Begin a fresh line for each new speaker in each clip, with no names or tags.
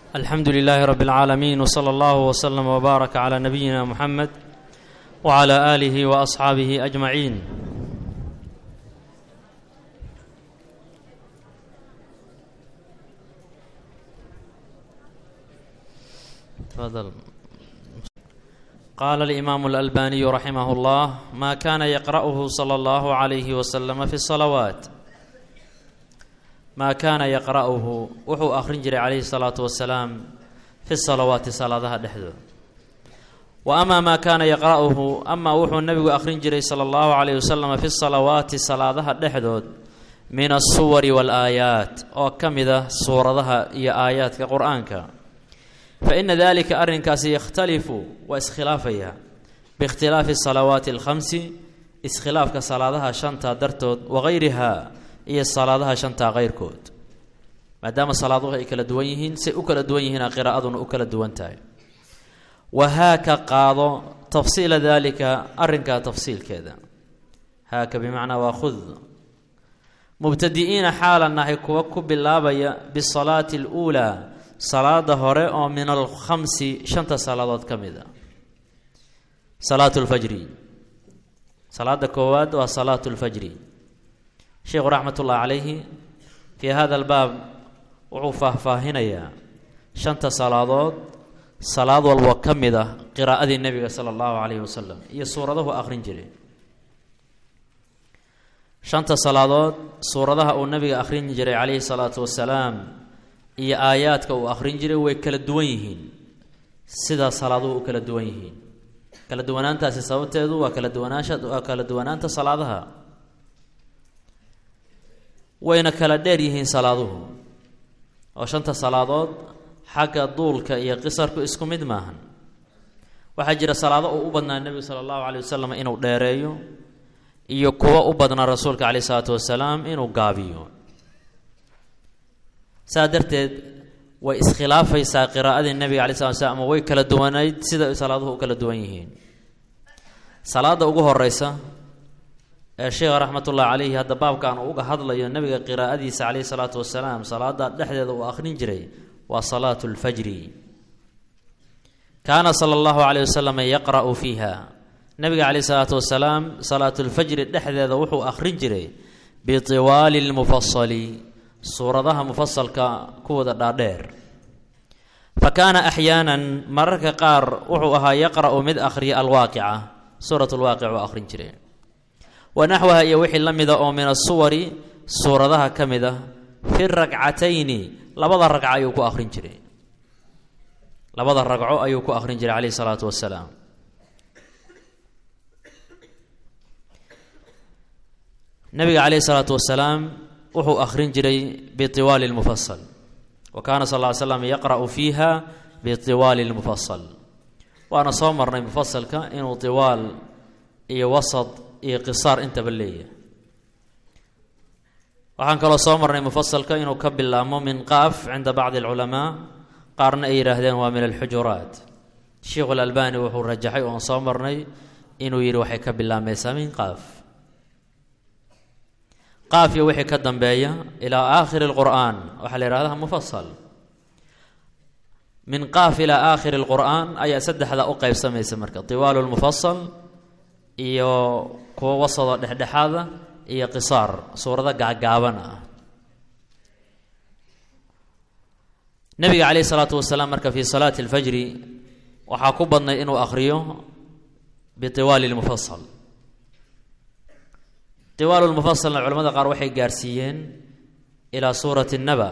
alxamdu lilaahi rab اlcaalamiin wslى allahu wslm wbaaraka clى nabiyina muxamed wclى aalihi waasxaabihi ajmaciin qaala alimaamu alalbaniyu raximah اllah ma kana yaqra'uhu slى اllahu عalayhi waslama fi الsalawaat maa kaana yaqra'uhu wuxuu akhrin jiray calayhi salaatu wasalaam fi salawaati salaadaha dhexdooda wa amaa maa kaana yaqra'uhu amaa wuxuu nebigu akhrin jiray sala allahu calayhi wasalam fi salawaati salaadaha dhexdood min asuwari waalaayaat oo ka mid ah suuradaha iyo aayaadka qur-aanka fa ina dalika arrinkaasi yakhtalifu waa iskhilaafaya biikhtilaafi salawaati alkhamsi iskhilaafka salaadaha shanta dartood wagayriha iyo salaadaha shantaa keyrkood maadaama salaaduhu ay kala duwan yihiin say u kala duwan yihiina qiraa'aduna u kala duwan tahay wahaaka qaado tafsiila daalika arrinkaa tafsiilkeeda haaka bimacnaa waa khud mubtadi'iina xaalan nahay kuwa ku bilaabaya bisalaati aluulaa salaada hore oo min alkhamsi shanta salaadood ka mid a salaatu lfajri salaada koowaad waa salaatu lfajri sheikhu raxmat ullahi calayhi fii hada albaab wuxuu faahfaahinayaa shanta salaadood salaad walbo ka mid ah qiraa'adii nebiga sala allahu calayhi wasalam iyo suuradahu akhrin jiray shanta salaadood suuradaha uu nebiga akhrin jiray calayhi salaatu wasalaam iyo aayaadka uu akhrin jiray way kala duwan yihiin sidaa salaaduhu u kala duwan yihiin kala duwanaantaasi sababteedu waa kala duwanaansha waa kala duwanaanta salaadaha wayna kala dheer yihiin salaaduhu oo shanta salaadood xagga duulka iyo qisarku isku mid maahan waxaa jira salaado uu u badnaa nebigu sala allahu caleyh wasalam inuu dheereeyo iyo kuwo u badnaa rasuulka caleyh isalaatu wasalaam inuu gaabiyo saa darteed way iskhilaafaysaa qiraa'adii nebiga calay slat slam ama way kala duwanayd sida salaaduhu u kala duwan yihiin salaada ugu horeysa ee sheekha raxmatullahi calayhi hadda baabkan uu uga hadlayo nebiga qiraa'adiisa caleyhi salaatu wasalaam salaada dhexdeeda uu akhrin jiray waa salaatu lfajri kaana sala allahu caleyh wasalam yaqra'u fiiha nebiga caleyhi salaatu wasalaam salaatulfajri dhexdeeda wuxuu akhrin jiray bitiwaali lmufasali suuradaha mufasalka kuwada dhaadheer fa kaana axyaanan mararka qaar wuxuu ahaa yaqra'u mid akhriya alwaaqica suurat lwaaqic uu akhrin jiray wanaxwaha iyo wixii la mida oo min asuwari suuradaha ka mid ah fi ragcatayni labada ragco ayuu ku akhrin jiray labada ragco ayuu ku akhrin jiray caleyhi salaatu wasalaam nabiga caleyhi salaatu wasalaam wuxuu akhrin jiray bitiwaali lmufasal wa kaana sal ly slam yaqra'u fiiha bitiwaali lmufasal waana soo marnay mufasalka inuu tiwaal iyo wasad iyo qisaar intaba leeyahay waxaan kaloo soo marnay mufasalka inuu ka bilaabmo min qaaf cinda bacdi alculamaa qaarna ay yidhaahdeen waa min alxujuraat sheikhu alalbani wuxuu rajaxay oon soo marnay inuu yidhi waxay ka bilaabmaysaa min qaaf qaaf iyo wixii ka dambeeya ilaa aakhiri lqur'aan waxaa la yihahdaa mufasal min qaaf ilaa aakhiri lqur'aan ayaa saddexda u qeybsamaysa marka tiwaalu lmufasal iyo kuwo wasado dhexdhexaada iyo qisaar suurado gaagaaban ah nebiga caleyhi salaatu wasalaam marka fii salaati alfajri waxaa ku badnay inuu akhriyo bitiwaali lmufasal tiwaalu lmufasalna culamada qaar waxay gaarsiiyeen ilaa suurati naba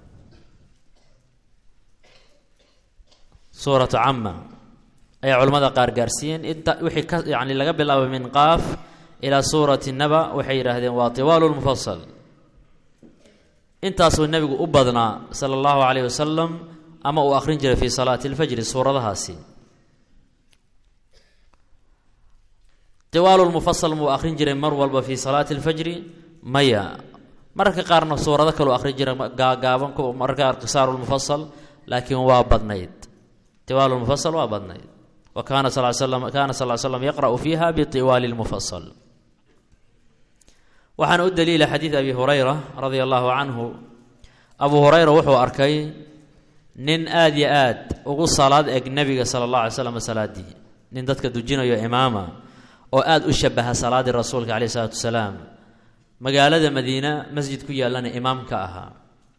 suuratu cama ayaa culamada qaar gaarsiiyeen inta wixii ka yani laga bilaabo min qaaf ilaa suurati naba waxay yidhaahdeen waa tiwaalu lmufasal intaasuu nebigu u badnaa sala allahu caleyh wasalam ama uu akhrin jiray fii salaati alfajri suuradahaasi tiwaalu lmufasal muu akhrin jiray mar walba fii salaati alfajri maya mararka qaarna suurado kaleu akhrin jiray gaagaaban mararka qaar qisaaru lmufasal laakiin waa badnayd tiwaalu lmufasal waa badnayd wa kaana sal slam kaana sal slam yaqra'u fiiha bitiwaali lmufasal waxaana u daliila xadiid abi hurayra radia allahu canhu abu hurayra wuxuu arkay nin aada iyo aad ugu salaad eg nebiga sala allah alay slam salaadii nin dadka dujinayo imaama oo aada u shabaha salaaddii rasuulka caleyh isalaatu wasalaam magaalada madiina masjid ku yaallana imaam ka ahaa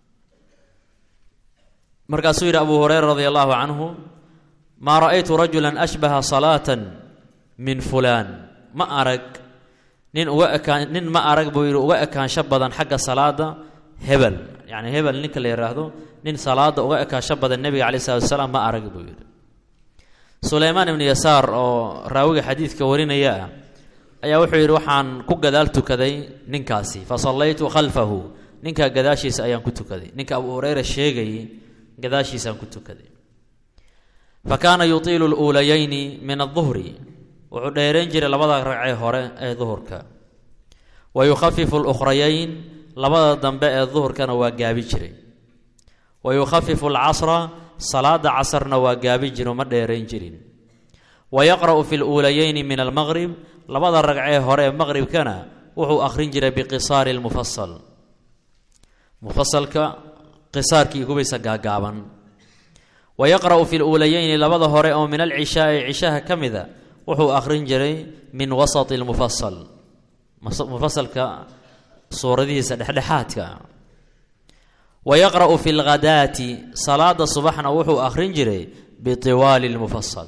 markaasuu yidhi abu hureyra radia allahu canhu maa ra'aytu rajulan ashbaha salaatan min fulaan ma arag nin uga ekaan nin ma arag buu yidhi uga ekaansho badan xagga salaada hebel yacni hebel ninka la yidhaahdo nin salaada uga ekaansho badan nebiga caleyh salatu wasalaam ma arag buu yidhi suleymaan ibnu yasaar oo raawiga xadiidka warinaya ah ayaa wuxuu yidhi waxaan ku gadaal tukaday ninkaasi fa sallaytu khalfahu ninkaa gadaashiisa ayaan ku tukaday ninka abu hureyra sheegayay gadaashiisaan ku tukaday fa kaana yutiilu luulayayni min aduhri wuxuu dheerayn jiray labada ragcee hore ee duhurka wa yukhafifu lukhrayayn labada dambe ee duhurkana waa gaabi jiray wa yukhafifu alcasra salaada casarna waa gaabi jiro ma dheerayn jirin wa yaqra'u fi luulayayni min almaqrib labada ragcee hore ee maqribkana wuxuu akhrin jiray biqisaari lmufasal mufasalka qisaarkii gubaysa gaagaaban wa yaqra'u fi luulayayni labada hore oo min alcishaai cishaha ka mida wuxuu akhrin jiray min wasati lmufasal mufasalka suuradihiisa dhexdhexaadka wa yaqra'u fi lghadaati salaada subaxna wuxuu akhrin jiray bitiwaali lmufasal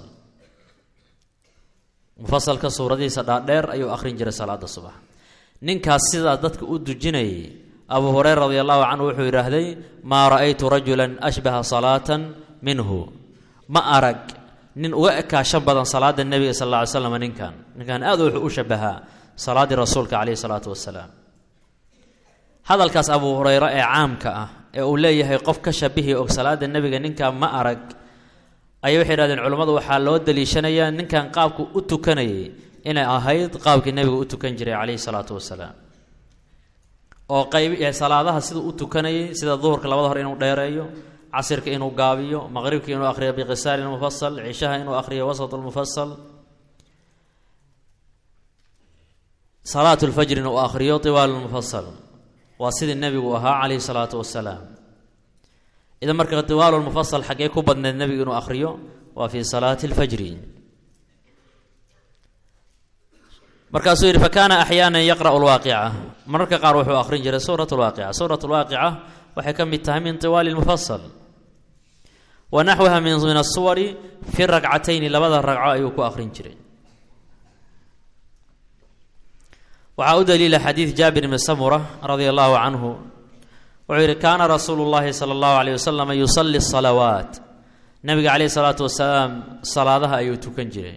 mufasalka suuradihiisa dhaadheer ayuu akhrin jiray salaada subax ninkaas sidaa dadka u dujinayay abu hureyra radi allahu canhu wuxuu yidhaahday maa ra'aytu rajulan ashbaha salaatan minhu ma arag nin uga ekaasho badan salaada nebiga sal alla ly slam ninkan ninkan aad wuxuu u shabahaa salaaddii rasuulka caleyhi salaatu wasalaam hadalkaas abu hureyre ee caamka ah ee uu leeyahay qof ka shabihi og salaada nebiga ninkan ma arag ayay waxay yidhahdeen culummadu waxaa loo daliishanayaa ninkan qaabku u tukanayay inay ahayd qaabkii nebiga u tukan jiray caleyhi salaatu wasalaam oo qayb salaadaha siduu u tukanayay sida duhurka labada hor inuu dheereeyo casirka inuu gaabiyo maqribka inuu akhriyo biqisaari lmufasal cishaha inuu akhriyo wasat lmufasal salaat lfajrina uu akhriyo tiwaal lmufasal waa sidii nebigu ahaa caleyhi salaatu wasalaam idan marka tiwaalu lmufasal xaggee ku badneed nebigu inuu akhriyo waa fi salaati lfajri markaasuu yidhi fakaana axyaanan yaqra'u lwaaqica mararka qaar wuxuu akhrin jiray suurat lwaaqica suurat lwaaqica waxay ka mid tahay min tiwaali lmufasal wa naxwiha min min asuwari fi ragcatayni labada ragco ayuu ku akhrin jiray waxaa u daliila xadiid jaabir bni samura radia allahu canhu wuxuu yidhi kaana rasuulu llahi sala allahu alayh wasalam yusali salawaat nabiga caleyhi salaatu wasalaam salaadaha ayuu tukan jiray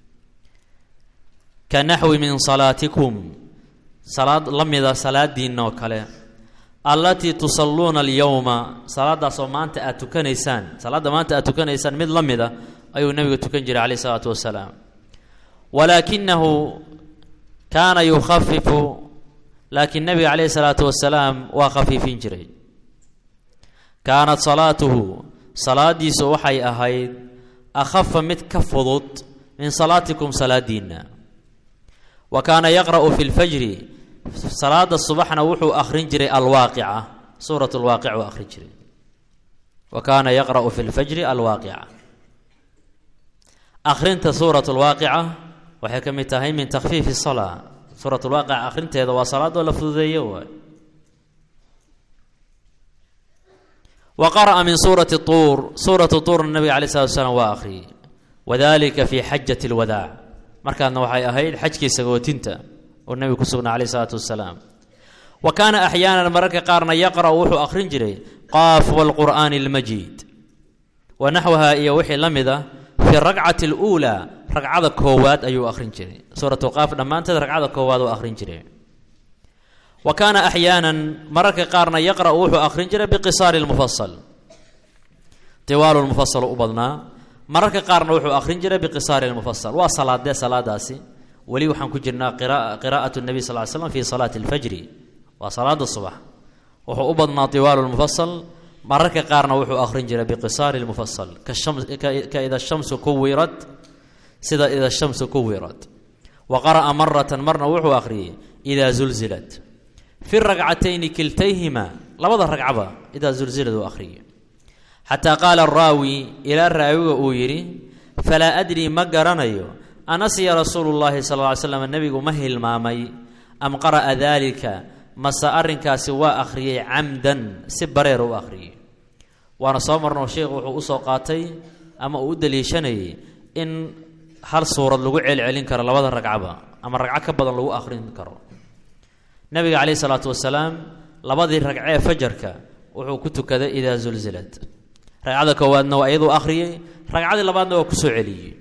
ka naxwi min salaatikum salaad la mida salaadiinna oo kale allatii tusalluuna alyowma salaadaasoo maanta aad tukanaysaan salaadda maanta aad tukanaysaan mid la mida ayuu nebiga tukan jiray caleyhi salaatu wasalaam walaakinahu kaana yukhafifu laakiin nebiga caleyhi salaatu wasalaam waa khafiifin jiray kaanat salaatuhu salaadiisu waxay ahayd akhafa mid ka fudud min salaatikum salaadiinna wa kaana yaqra'u fi lfajri salaada subaxna wuxuu akhrin jiray alwaaqica suurat lwaaqic uu akhrin jiray wa kaana yaqra'u fi lfajri alwaaqica akhrinta suurat lwaaqica waxay ka mid tahay min takhfiifi salaa suurat lwaaqica akhrinteeda waa salaadoo la fududeeyo waay wa qara'a min suurati tuur suuratu tuurna nabiga alay slatu salaam waa akhriyey wadalika fi xajati lwadaac markaadna waxay ahayd xajkii sagootinta oo nebigu ku sugnaa caleyh isalaatu wasalaam wa kaana axyaanan mararka qaarna yaqra'u wuxuu akhrin jiray qaaf walqur'aani almajiid wa naxwaha iyo wixii la mid a fi ragcati aluulaa ragcada koowaad ayuu akhrin jiray suuratu qaaf dhammaanteed ragcada koowaad uu akhrin jiray wa kaana axyaanan mararka qaarna yaqra'u wuxuu akhrin jiray biqisaari lmufasal tiwaalu lmufasal u badnaa mararka qaarna wuxuu akhrin jiray biqisaari lmufasal waa salaadee salaadaasi weli waxaan ku jirnaa qiraa'at nabiy sal ly slam fi salaati alfajri waa salaada subax wuxuu u badnaa tiwaalu lmufasal mararka qaarna wuxuu akhrin jiray biqisaari lmufasal ka ida shamsu kuwirad sida ida shamsu kuwirad wa qara'a maratan marna wuxuu akhriyey idaa zulzilat fi ragcatayni kiltayhima labada ragcaba idaa zulzilad uu akhriyey xataa qaala araawi ilaa raawiga uu yidhi falaa adrii ma garanayo anasiya rasuulu llaahi sal ly slam nebigu ma hilmaamay am qara'a daalika mase arrinkaasi waa akhriyey camdan si bareer u akhriyey waana soo marnoo sheikhu wuxuu usoo qaatay ama uu u daliishanayay in hal suurad lagu celcelin karo labada ragcaba ama ragco ka badan lagu akhrin karo nabiga caleyhi salaatu wasalaam labadii ragcee fajarka wuxuu ku tukaday idaa zulzilad ragcada koowaadna waa iyaduu akhriyey ragcadii labaadna waa kusoo celiyey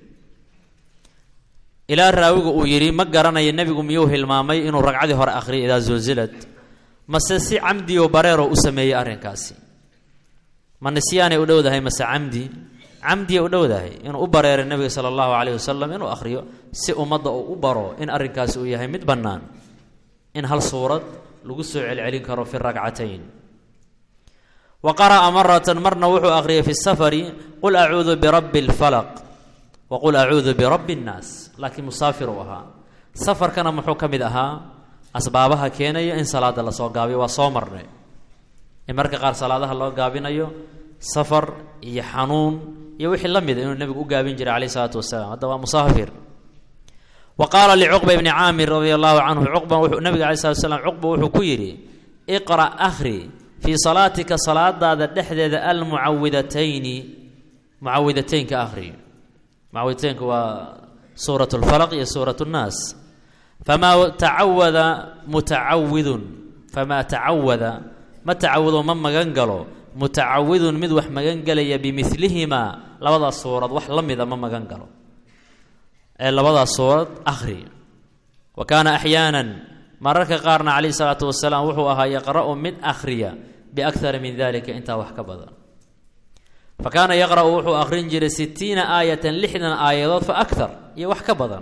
ilaa raawiga uu yidhi ma garanayo nebigu miyuu hilmaamay inuu ragcadii hore akhriyay idaa zulzilad mase si camdiyo bareero u sameeyey arrinkaasi ma nisyaanay u dhowdahay mase camdi camdiya u dhowdahay inuu u bareeray nebiga sala allahu caleyhi wasalam inuu akhriyo si ummadda uu u baro in arrinkaasi uu yahay mid bannaan in hal suurad lagu soo celcelin karo fi ragcatayn wa qara'a maratan marna wuxuu akhriyay fi safari qul acuudu birabbi alfalaq wa qul acuudu birabbi annaas laakiin musaafir uu ahaa safarkana muxuu ka mid ahaa asbaabaha keenaya in salaada lasoo gaabiyo waa soo marnay in marka qaar salaadaha loo gaabinayo safar iyo xanuun iyo wixii la mida inuu nebigu u gaabin jiray caleyh isalaatu wasalaam hadda waa musaafir wa qaala licuqba ibni caamir radia allahu canhu cuqba wuxuu nabiga alay slat slam cuqba wuxuu ku yidhi iqra' akhri fii salaatika salaadaada dhexdeeda almucawidatayni mucawidateynka akhri mucawidateynka waa suurat lfalaq iyo suurat nnaas famaa tacawada mutacawidun famaa tacawada ma tacawudo ma magan galo mutacawidun mid wax magan gelaya bimilihimaa labadaas suurad wax la mida ma magan galo ee labadaas suurad akhri wa kaana axyaanan mararka qaarna calayhi salaatu wasalaam wuxuu ahaa yaqra'u mid akhriya biakara min dalika intaa wax ka badan fa kaana yaqra'u wuxuu akhrin jiray sitiina aayatan lixdan aayadood fa akar iyo wax ka badan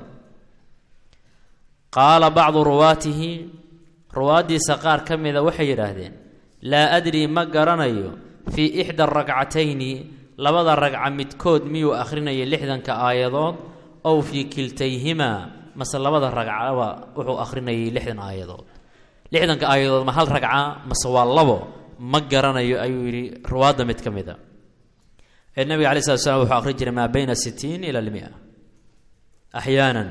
qaala bacdu ruwaatihi ruwaaddiisa qaar ka mida waxay yidhaahdeen laa adrii ma garanayo fii ixda ragcatayni labada ragca midkood miyuu akhrinayay lixdanka aayadood ow fii kiltayhimaa mase labada ragcaba wuxuu akhrinayay lixdan aayadood lixdanka aayadood ma hal ragca mase waa labo ma garanayo ayuu yidhi ruwaadda mid ka mid a ee nabiga alai slat slam wuxuu akhrin jiray maa bayna sitiin ila lmia axyaanan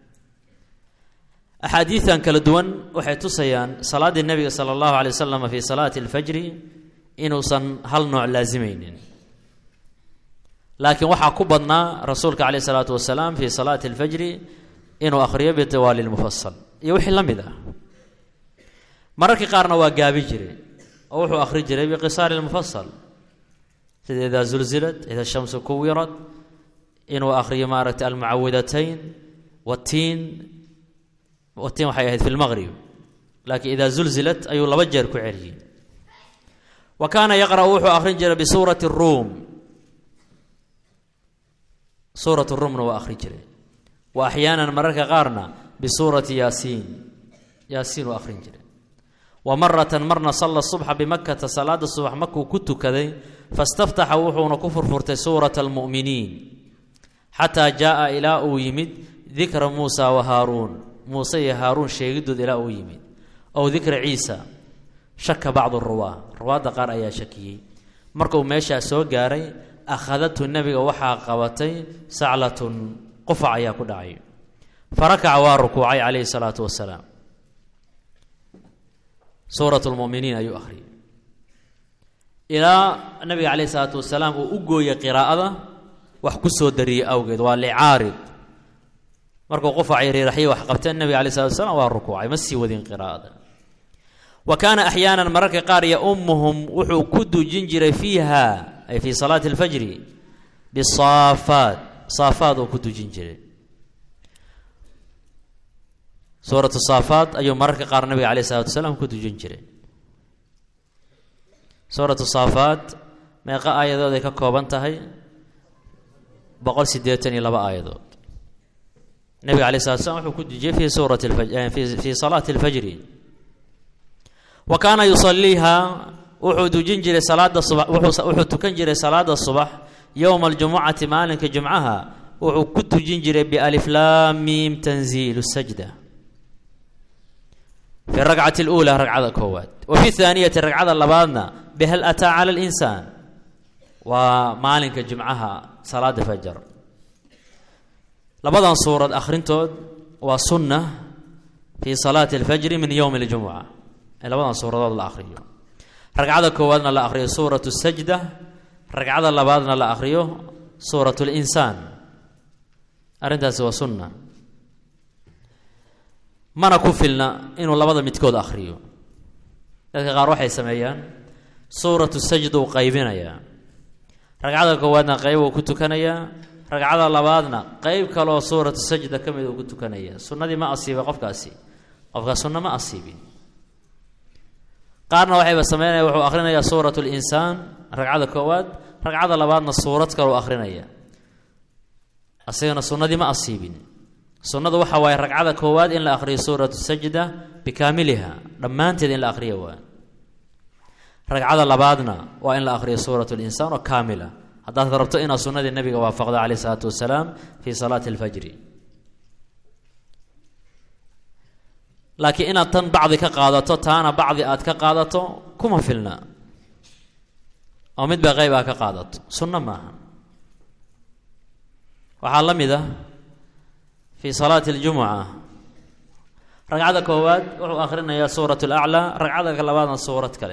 axaadiidan kala duwan waxay tusayaan salaaddii nebiga sala allahu alay wasalam fii salaati alfajri inuusan hal nooc laasimeynin laakiin waxaa ku badnaa rasuulka caleyh isalaatu wasalaam fii salaati alfajri inuu akhriyo bitiwaali lmufasal iyo wixii la mid ah mararkii qaarna waa gaabi jiray oo wuxuu akhri jiray biqisaari lmufasal sida idaa zulzilad ida shamsu kuwirad inuu akhriyo maaragtay almucawidatayn watiin watiin waxay ahayd fi lmaqrib laakiin idaa zulzilat ayuu laba jeer ku celiyey wa kaana yaqra'u wuxuu akhrin jiray bisuurati ruum suurat ruumna waa akhri jiray wa axyaanan mararka qaarna bisuurati yaasiin yaasiin uu akhrin jiray wa maratan marna salla subxa bimakata salaada subax markuu ku tukaday fastaftaxa wuxuuna ku furfurtay suurata almu'miniin xataa jaa'a ilaa uu yimid dikra muusa wa haaruun muuse iyo haaruun sheegidood ilaa uu yimid ow dikra ciisa shaka bacdu ruwaa ruwaadda qaar ayaa shakiyey markuu meeshaa soo gaaray akhadadhu nebiga waxaa qabatay saclatun qufac ayaa ku dhacay farakaca waa rukuucay calayhi salaatu wasalaam suurat lmuminiin ayuu akhriyay ilaa nabiga caleyhi salaatu wasalaam uu u gooyay qiraa'ada wax ku soo dariyey awgeed waa licaarid markuu qufacay riiraxyay wax qabteen nabiga alai salatu wasalaam waa rukuucay ma sii wadin qiraa'ada wa kaana axyaanan mararka qaar yaumuhum wuxuu ku dujin jiray fiiha ay fii salaati alfajri bisaafaat saafaad uu ku dujin jiray suuratu saafaat ayuu mararka qaar nabiga caleyh salatu wasalaam ku dujin jiray suuratu saafaat meeqa aayadood ay ka kooban tahay boqol siddeetan iyo laba aayadood nabiga alay slat slam wuxuu ku dujiyey fi suurati fii salaati alfajri wa kaana yusaliiha wuxuu dujin jiray salaada subax wuxuu tukan jiray salaada subax yowma aljumucati maalinka jumcaha wuxuu ku tujin jiray bialiflaam miim tanziilu sajda fi rakcati اluulaa ragcada koowaad wa fi haaniyati ragcada labaadna bihal ataa cala linsaan waa maalinka jimcaha salaada fajar labadan suurad akhrintood waa sunna fii salaati alfajri min yowmi اljumuca ee labadan suuradood la akhriyo ragcada koowaadna la akhriyo suurat sajda ragcada labaadna la akhriyo suurat linsaan arrintaasi waa sunna mana ku filna inuu labada midkood akhriyo dadka qaar waxay sameeyaan suuratu sajda uu qaybinayaa ragcada koowaadna qeyb uu ku tukanayaa ragcada labaadna qeyb kaleoo suuratu sajda ka mid uu ku tukanaya sunnadii ma asiibay qofkaasi qofkaas sunna ma asiibin qaarna waxayba sameynaya wuxuu akhrinayaa suurat linsaan ragcada koowaad ragcada labaadna suurad kaleu akhrinaya asigana sunnadii ma asiibin sunnadu waxa waaye ragcada koowaad in la akhriyo suuratu sajda bikaamiliha dhammaanteed in la akhriya waa ragcada labaadna waa in la akhriyo suurat linsaan oo kaamila haddaad rabto inaad sunnadii nabiga waafaqdo caleyh isalaatu wasalaam fii salaati alfajri laakiin inaad tan bacdi ka qaadato taana bacdi aad ka qaadato kuma filna oo midba qeyb aa ka qaadato sunno maaha waxaa la mid ah fii salaati اljumuca ragcada koowaad wuxuu akhrinayaa suurat اlaclaa ragcada labaadna suurad kale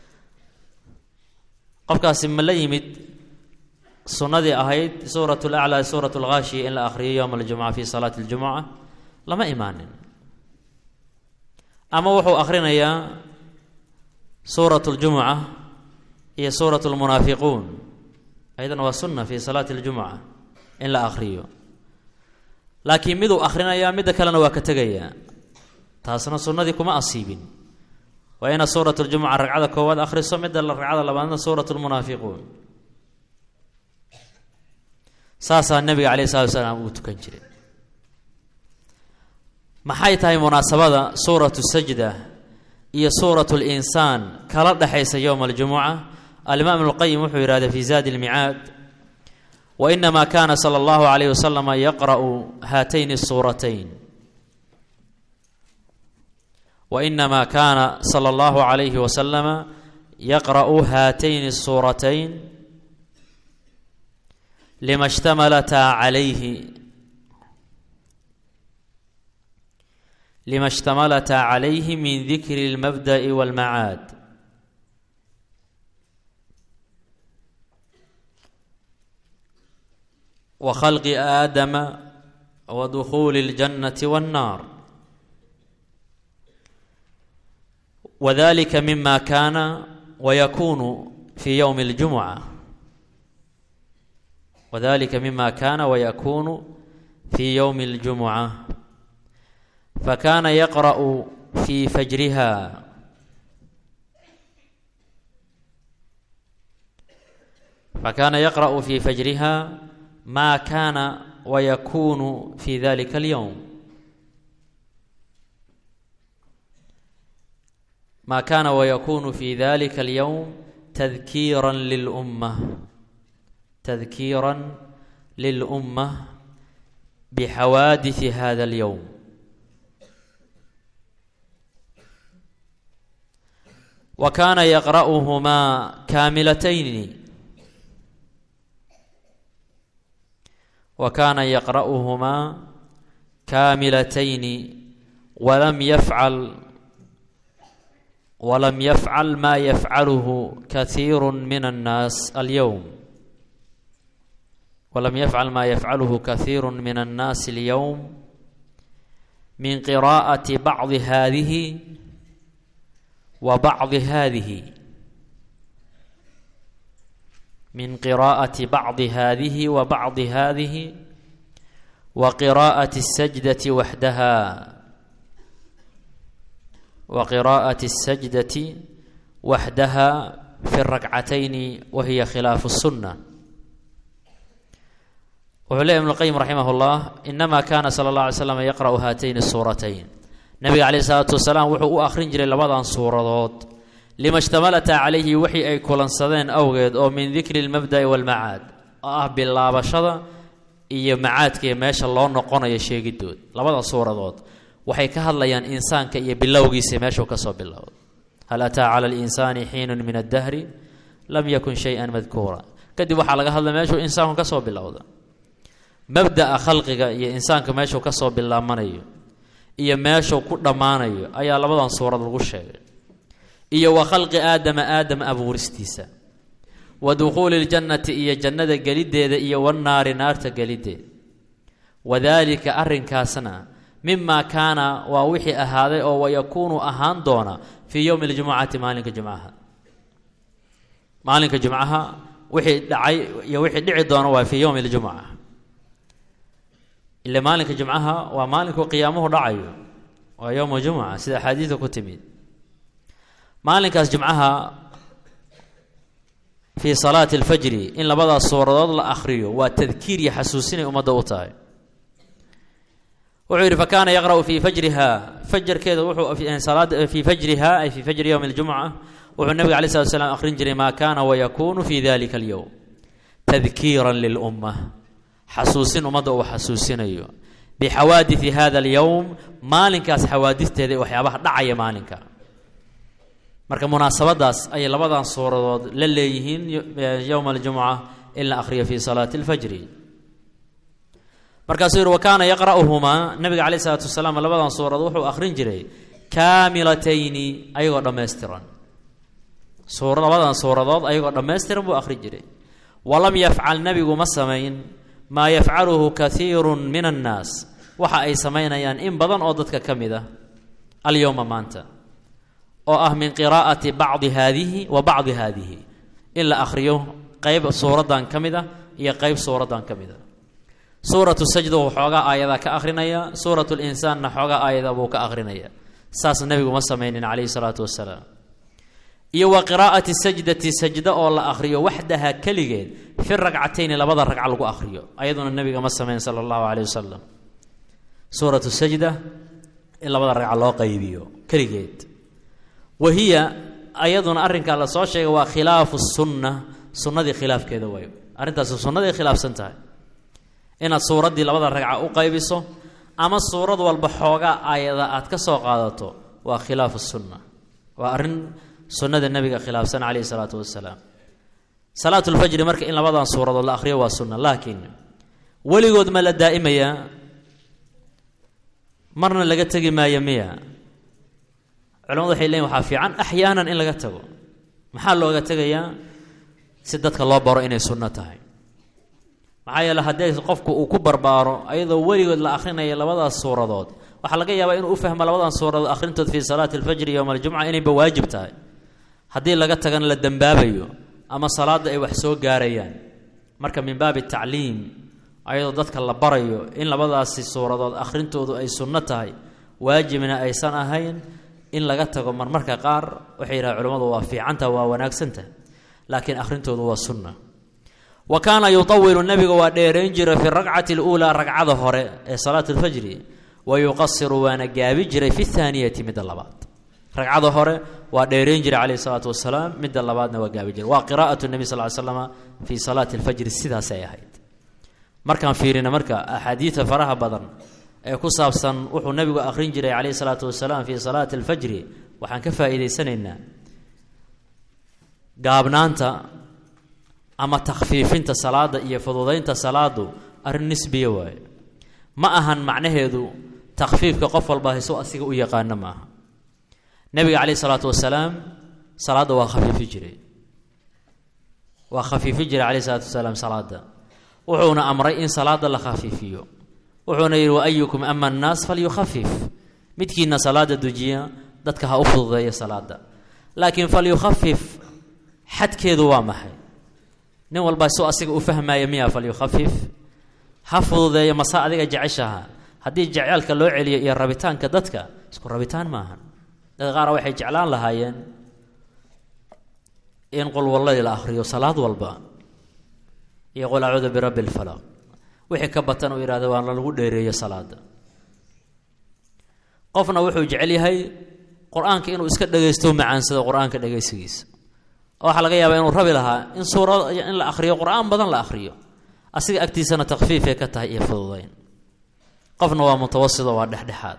qofkaasi ma la yimid sunnadii ahayd suurat اlaclaa suurat اlghaashiya in la akhriyo yowma اljumuca fi salaati اljumuca lama imaanin ama wuxuu akhrinayaa suurat اljumuca iyo suurat اlmunaafiquun ayadana waa sunna fi salaati اljumuca in la akhriyo laakiin miduu akhrinayaa midda kalena waa ka tegayaa taasna sunnadii kuma asiibin waa inaad suurat ljumuca ragcada koowaad akhriso midda ragcada labaadna suurat lmunaafiquun saasaa nebiga caleyh salatu wasalaam uu tukan jiray maxay tahay munaasabada suuratu sajda iyo suurat linsaan kala dhexaysa yowma aljumuca alimaam ibnuqayim wuxuu yidhahda fi zaadi lmicaad wainama kana sala allahu alayh wasalama yaqra'u haatayn suuratayn wainama kaana sala allahu alayhi wasalama yaqra'u haatayn الsuuratayn lima shtamalataa calayhi lima shtamalataa calayhi min dikri اlmabda'i wاlmacaad وخلق آدم ودخول الجنة والنار وذلك مما كان ويكون في يوم الجمعة وذلك مما كان ويكون في يوم الجمعة فكان يقرأ في فجرها فكان يقرأ في فجرها ما كان ويكون في ذلك اليوم ما كان ويكون في ذلك اليوم تذكيرا للأمة تذكيرا للأمة بحوادث هذا اليوم وكان يقرأهما كاملتين وكان يقرأهما كاملتين ولم يفعل ولم يفعل ما يفعله كثير من الناس اليوم ولم يفعل ما يفعله كثير من الناس اليوم من قراءة بعض هذه وبعض هذه من قراءة بعض هذه وبعض هذه وقراءة السجدة وحدها وقراءة السجدة وحدها في الركعتين وهي خلاف السنة وعلي ابن القيم رحمه الله إنما كان صلى الله عليه وسلم يقرأ هاتين السورتين نبي عليه الصلاة والسلام وحو أخرين جري لبضان سورة lima shtamalataa calayhi wixii ay kulansadeen awgeed oo min dikri lmabda'i walmacaad oo ah bilaabashada iyo macaadkaiyo meesha loo noqonayo sheegidood labada suuradood waxay ka hadlayaan insaanka iyo bilowgiisa meeshuu kasoo bilowda hal ataa cala alinsaani xiinun min addahri lam yakun shay-an madkuura kadib waxaa laga hadlay meeshuu insaanku ka soo bilowda mabda'a khalqiga iyo insaanka meeshuu ka soo bilaabmanayo iyo meeshuu ku dhammaanayo ayaa labadan suurad lagu sheegay iyo wa khalqi aadama aadama abuuristiisa wa dukhuuli ljannati iyo jannada geliddeeda iyo wannaari naarta geliddeeda wadaalika arrinkaasna mimaa kaana waa wixii ahaaday oo wayakuunu ahaan doona fii yowmi ljumucati maalinka jumcaha maalinka jumcaha wixii dhacay iyo wixii dhici doona waa fii yowmi ljumuca ile maalinka jumcaha waa maalinkuu qiyaamuhu dhacayo waa yowma jumuca sida axaadiida ku timid maalinkaas jumcaha fii salaati alfajri in labadaas suuradood la akhriyo waa tadkiir iyo xasuusinay ummadda u tahay wuxuu yidhi fakaana yaqra'u fii fajriha fajarkeeda wuxuu salaada fii fajriha ay fii fajri yowmi aljumca wuxuu nabiga alay slat slam akhrin jiray maa kaana wayakuunu fi dalika alyowm tadkiiran lilumma xasuusin ummadda uu xasuusinayo bixawaadidi hada alyowm maalinkaas xawaadisteeda ee waxyaabaha dhacaya maalinka marka munaasabadaas ayay labadan suuradood la leeyihiin yowma aljumuca in la akhriyo fii salaati alfajri markaasuu yihi wa kaana yaqra'uhumaa nabiga caleyh isalaatu wasalaam labadan suuradood wuxuu akhrin jiray kaamilatayni ayagoo dhammaystiran suura labadan suuradood ayagoo dhammaystiran buu akhrin jiray walam yafcal nebigu ma samayn maa yafcaluhu kaiiru min annaas waxa ay samaynayaan in badan oo dadka ka mid ah alyowma maanta oo ah min qiraa'ati bacdi haadihi wa bacdi haadihi in la akhriyo qeyb suuraddan ka mid ah iyo qeyb suuraddan ka mid ah suuratu sajda wuu xoogaa aayadaa ka akhrinaya suuratu linsaanna xoogaa aayada buu ka akhrinaya saas nebigu ma samaynin calayhi salaatu wasalaam iyo wa qiraa'ati sajdati sajda oo la akhriyo waxdaha keligeed fi ragcatayni labada ragca lagu akhriyo ayaduna nebiga ma samayn sala allahu caleyh wasalam suuratu sajda in labada ragca loo qaybiyo keligeed wa hiya ayaduna arrinkaa la soo sheegay waa khilaafu sunna sunnadii khilaafkeeda waayo arrintaasi sunnaday khilaafsan tahay inaad suuraddii labada ragca u qaybiso ama suurad walba xoogaa aayada aad ka soo qaadato waa khilaafu sunna waa arrin sunnada nebiga khilaafsan caleyhi salaatu wasalaam salaatulfajri marka in labadan suuradood la akhriyo waa sunna laakiin weligood ma la daa'imayaa marna laga tegi maayo miya culamadu waxay leeyiin waxaa fiican axyaanan in laga tago maxaa looga tegayaa si dadka loo baro inay sunno tahay maxaa yeele haddii qofku uu ku barbaaro ayadoo weligood la akhrinayo labadaas suuradood waxaa laga yaabaa inuu u fahmo labadan suuradood akhrintood fii salaati alfajri yowma aljumca inayba waajib tahay haddii laga tagana la dembaabayo ama salaadda ay wax soo gaarayaan marka min baabi tacliim ayadoo dadka la barayo in labadaasi suuradood akhrintoodu ay sunno tahay waajibna aysan ahayn in laga tago marmarka qaar waxay yidhaha culimmadu waa fiicanta waa wanaagsantah laakiin akhrintoodu waa sunna wa kaana yutawilu nebiga waa dheerayn jiray fi ragcati اluulaa ragcada hore ee salaat اlfajri wa yuqasiru waana gaabi jiray fi اthaaniyati midda labaad ragcada hore waa dheerayn jiray calayh isalaatu wasalaam midda labaadna waa gaabi jiray waa qiraa'at nebi sal l slama fii salaati اlfajri sidaasay ahayd markaan fiirina marka axaadiida faraha badan ee ku saabsan wuxuu nebigu akhrin jiray calayhi salaatu wasalaam fii salaati alfajri waxaan ka faa'iidaysanaynaa gaabnaanta ama takhfiifinta salaada iyo fududaynta salaadu arrin nisbiya waaye ma ahan macnaheedu takhfiifka qof walba hayso asiga u yaqaano ma aha nebiga calayhi salaatu wasalaam salaadda waa khafiifi jiray waa khafiifi jiray calayhi salaatu wasalaam salaada wuxuuna amray in salaada la khafiifiyo wuxuuna yidhi waayukum ama annaas falyukhafif midkiina salaada dujiya dadka ha u fududeeya salaada laakiin falyukhafif xadkeedu waa maxay nin walba soo asiga u fahmaya miya falyukhafif ha fududeeya mase adiga jeceshaha haddii jeceelka loo celiyo iyo rabitaanka dadka isku rabitaan maahan dadka qaar waxay jeclaan lahaayeen in qulwalladii la akhriyo salaad walba iyo qul acuudu birabbi lfalaq wixii ka batan uu yidhahdo waa lagu dheereeyo salaada qofna wuxuu jecel yahay qur-aanka inuu iska dhagaysto macaansado qur-aanka dhagaysigiisa waxaa laga yaabaa inuu rabi lahaa in suura in la akhriyo qur-aan badan la akhriyo asiga agtiisana takfiifay ka tahay iyo fududayn qofna waa mutawasido waa dhexdhexaad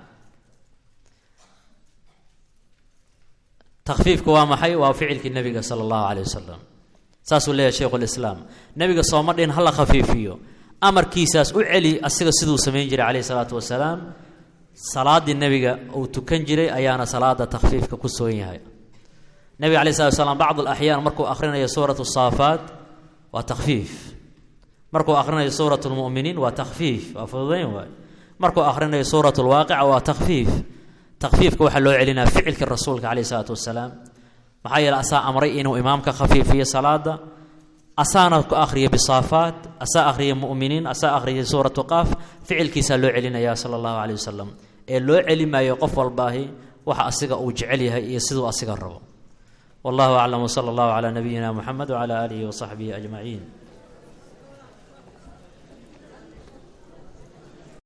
takfiifka waa maxay waa ficilkii nebiga sala allahu caleyh wasalam saasuu leeyahay shaykhulislaam nebiga sooma dhin hala khafiifiyo amarkiisaas u celi asiga siduu samayn jiray calayhi salaatu wasalaam salaaddii nebiga uu tukan jiray ayaana salaada takhfiifka ku soon yahay nebiga alai slat slam bacd alaxyaan markuu akhrinayo suurat saafaat waa takhfiif markuu akhrinayo suurat lmuminiin waa takhfiif waa fududayn waay markuu akhrinayo suurat lwaaqica waa takhfiif takhfiifka waxaa loo celinaa ficilka rasuulka caleyh isalaatu wasalaam maxaa yeele asaa amray inuu imaamka khafiifiyo salaada asaana ku akhriya bisaafaat asaa akhriya muminiin asaa akhriya suuratu qaaf ficilkiisaa loo celinaya sala allahu caleyh wasalam ee loo celi maayo qof walbaahi waxa asiga uu jecel yahay iyo siduu asiga rabo wallahu aclam wsala allahu calaa nabiyina muxamed wcala aalihi wasaxbihi ajmaciin